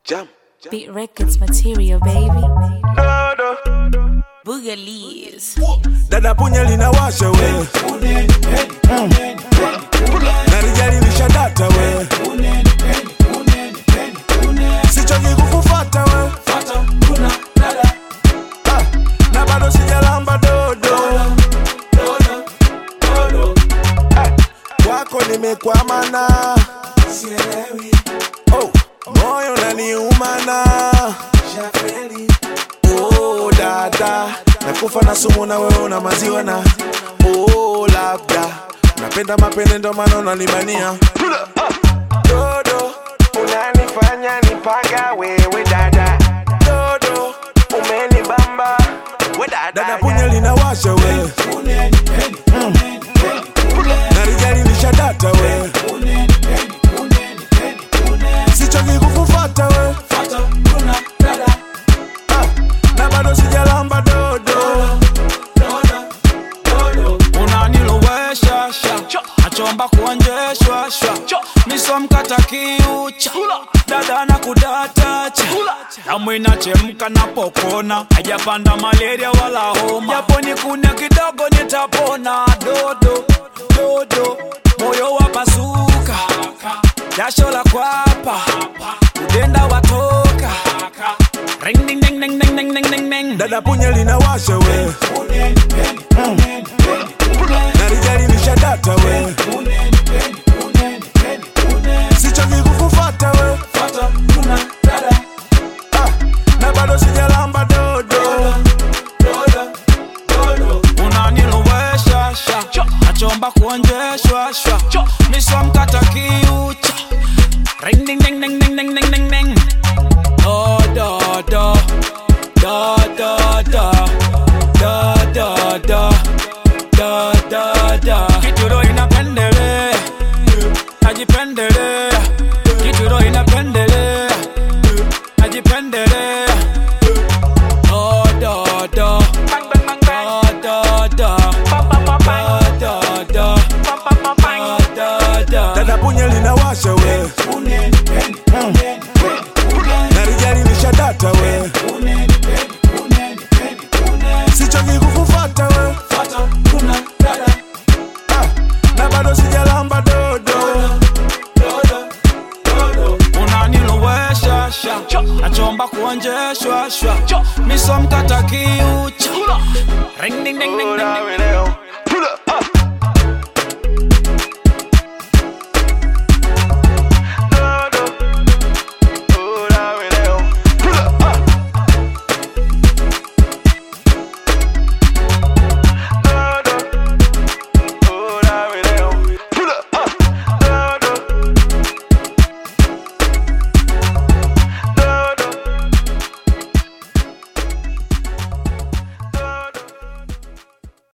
Jam. Beat Records material, baby. Dodo. Boogalies. Dada punya linawasha we Mm. na rijali lishadata we sichoki kukufata we Ah, na bado sijalamba dodo Ah, kwako nimekwamana oh, moyo naniumana oh, dada nakufa na sumu na wewe una maziwa na oh, labda napenda mapende ndo maana unanimania dodo unanifanya nipaga wewe dada dodo umenibamba we dada dada punya linawasha we Mm. na rijali lishadata we sichoki kukufata we Ah, na bado sijalamba dodo unanilowesha sha nachomba kuonjeshwa sha misomkata kiucha dada na kudatacha damu inachemka napokona hajapanda malaria wala homa japo nikune kidogo nitapona dodo dodo moyo wapasuka jasho la kwapa udenda watoka ring ding ding ding ding ding ding ding ding dada punya linawasha we Mm. na rijali lishadata we sichoki kukufata we Ah, na bado sijalamba dodo unanilowesha sha nachomba kuonjeshwa shwa misomkata kiucha ring ding ding ding ding ding ding ding ding do do do do do do do do do do do do kituro inapendelea najipendelea kituro inapendelea najipendelea do do do do do do do do do do dada punya linawasha we Mm. na rijali lishadata we sichoki kukufata we Ah, na bado sijalamba dodo unanilowesha sha nachomba kuonjeshwa shwa misomkata kiucha ring ding ding ding ding ding leo